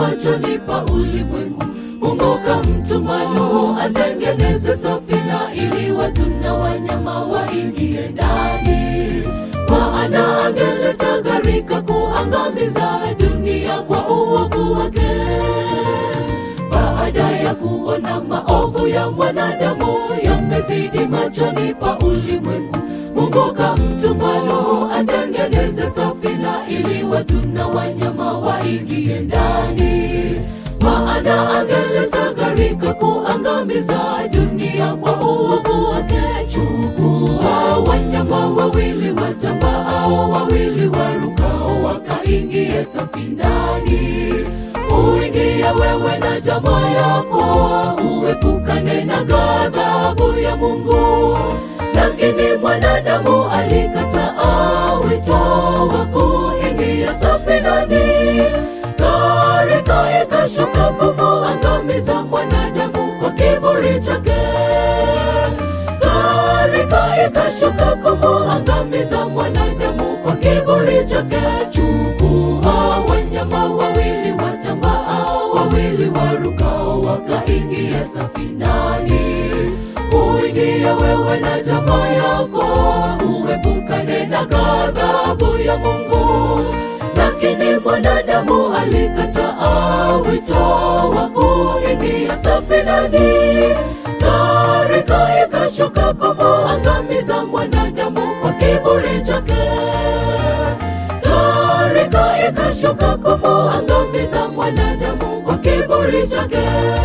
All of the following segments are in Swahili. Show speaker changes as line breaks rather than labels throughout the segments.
machoni pa ulimwengu. Mungu kamtuma Nuhu atengeneze safina ili watu na wanyama waingie ndani, maana angeleta gharika kuangamiza dunia kwa uovu wake. Baada ya kuona maovu ya mwanadamu yamezidi machoni pa ulimwengu, Mungu kamtuma Nuhu atengeneze safina ili watu na wanyama waingie ndani, maana angeleta gharika kuangamiza dunia kwa uovu wake. Chukua wanyama wawili watambaao, wawili warukao, wakaingie safinani uingie wewe na jamaa yako, uepukane na ghadhabu ya Mungu. Lakini mwanadamu alikataa wito wa kuingia safinani, gharika ikashuka kumuangamiza mwanadamu kwa kiburi chake. Gharika ikashuka kumuangamiza mwanadamu kwa kiburi chake. Chukua wanyama wawili watambaao, wawili warukao, wakaingia safinani. Uingie wewe na jamaa yako, uepukane na ghadhabu ya Mungu. Lakini mwanadamu alikataa wito wa kuingia safinani, gharika ikashuka kumuangamiza mwanadamu kwa kiburi chake. Gharika ikashuka kumuangamiza mwanadamu kwa kiburi chake.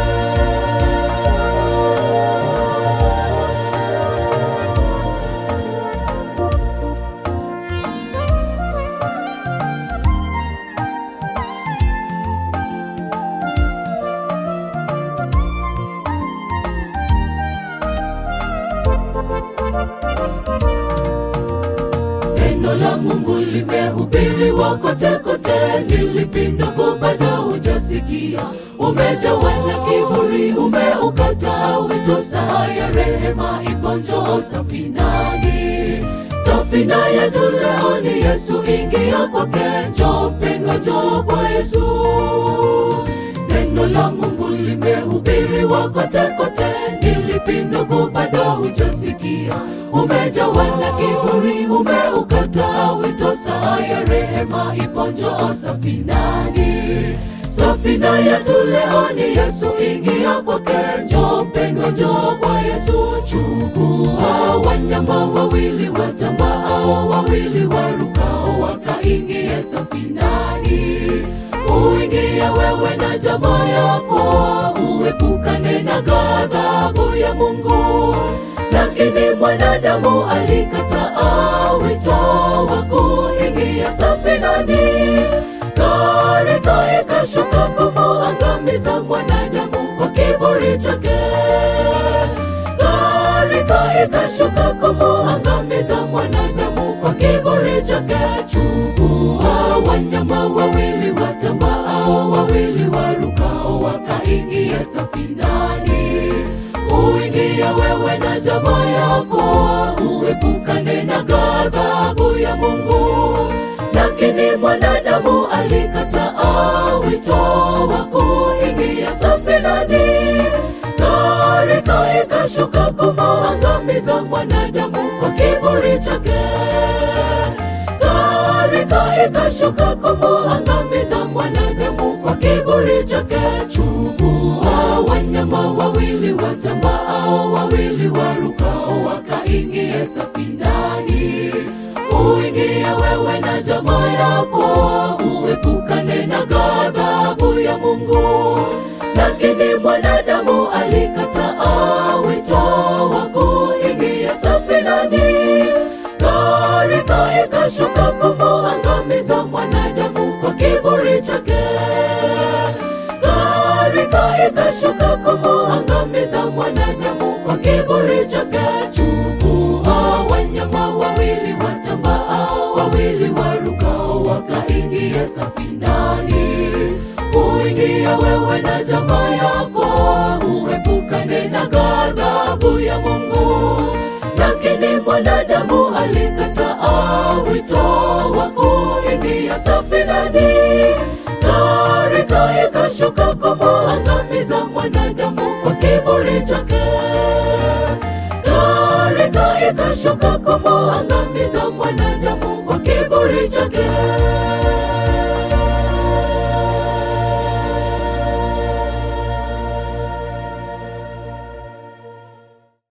Neno la Mungu limehubiriwa kote kote, ni lipi ndugu bado hujasikia? Umejawa na kiburi, umeukataa wito, saa ya rehema ipo, njoo safinani. Safina yetu leo ni Yesu, ingia kwake, njoo mpendwa, njoo kwa Yesu. Neno la Mungu limehubiriwa kote kote, ni lipi ndugu bado hujasikia? Umejawa na kiburi, umeukataa wito, saa ya rehema ipo, njoo safinani. Safina yetu leo ni Yesu, ingia kwake, njoo mpendwa, njoo kwa Yesu. Chukua wanyama wawili watambaao, wawili warukao, wakaingia safinani. Uingie wewe na jamaa yako, uepukane na ghadhabu ya Mungu. Lakini mwanadamu alikataa wito wa kuingia safinani, gharika ikashuka kumuangamiza mwanadamu kwa kiburi chake. Gharika ikashuka kumuangamiza mwanadamu kwa kiburi chake. Chukua wanyama wawili watambaao, wawili warukao, wakaingia safinani. Uingie wewe na jamaa yako, uepukane na ghadhabu ya Mungu. Lakini mwanadamu alikataa wito wa kuingia safinani, gharika ikashuka kumuangamiza mwanadamu kwa kiburi chake. Gharika ikashuka kumuangamiza mwanadamu kwa kiburi chake. Chukua wanyama wawili watambaao, wawili warukao, wakaingia safinani. Uingie wewe na jamaa yako, uepukane na ghadhabu ya Mungu. Lakini mwanadamu alikataa wito wa kuingia safinani, gharika ikashuka kumuangamiza mwanadamu kwa kiburi chake. Gharika ikashuka kumuangamiza mwanadamu kwa kiburi chake. Chukua wanyama wawili watambaao, wawili warukao, wakaingia safinani. Uingie wewe na jamaa yako, uepukane na ghadhabu ya Mungu. Lakini mwanadamu alikataa wito wa kuingia safinani, gharika ikashuka ikashuka kumwangamiza mwanadamu kwa kiburi chake. Gharika ikashuka kumwangamiza mwanadamu kwa kiburi chake.